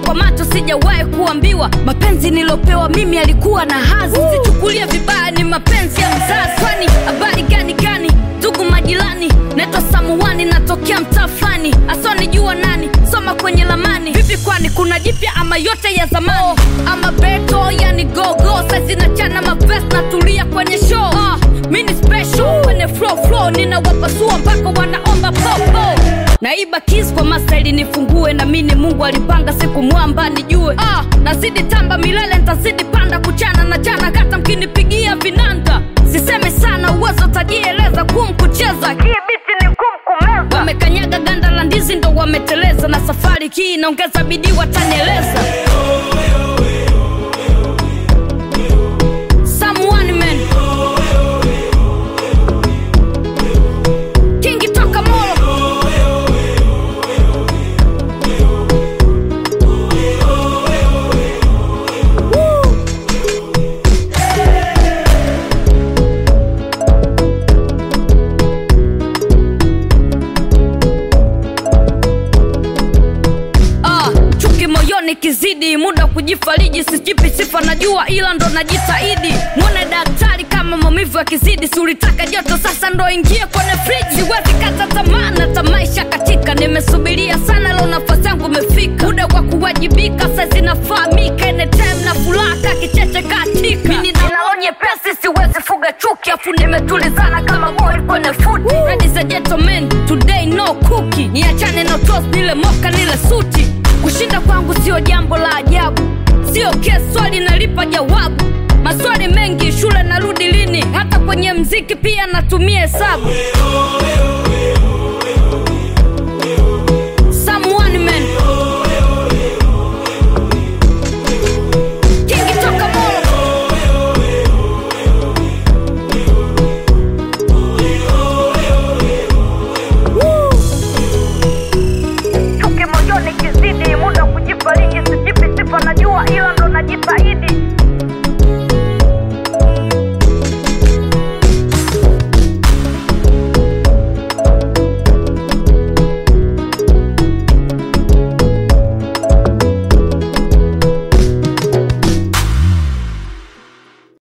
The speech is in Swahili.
kwa macho sijawahi kuambiwa mapenzi nilopewa mimi alikuwa na hazi sichukulie vibaya ni mapenzi ya mzazi kwani habari gani gani ndugu majirani naitwa samuani natokea mtaa fulani asionijua nani soma kwenye lamani vipi kwani kuna jipya ama yote ya zamani oh, ama beto yani gogo sazinachana mavest natulia kwenye show ah, mini special kwenye flow flow ninawapasua mpaka wanaomba popo naiba kis kwa mastaili nifungue na mini mungu alipanga siku mwamba nijue ah, nazidi tamba milele ntazidi panda kuchana na chana kata mkinipigia vinanda siseme sana uwezo tajieleza kum kucheza hii biti ni kum kumeza wamekanyaga ganda la ndizi ndo wameteleza na safari hii inaongeza bidii watanieleza Someone man Kingi toka Molo Ah, chuki moyoni kizidi muda wa kujifariji sijipi sifa najua ila ndo najitahidi mwone daktari kama maumivu yakizidi si ulitaka joto sasa ndo ingie kwenye friji siwezi kata tamaa na tamaisha katika nimesubiria sana leo nafasi yangu imefika muda wa kuwajibika saizi nafahamika anytime na furaha kicheche katika mimi ninaonye pesi siwezi fuga chuki afu nimetulizana kama boy kwenye futi ladies and gentlemen today no cookie niachane no toast nile moka nile suti kushinda kwangu sio jambo la ajabu sio kesi swali nalipa jawabu maswali mengi shule narudi lini hata kwenye mziki pia natumia hesabu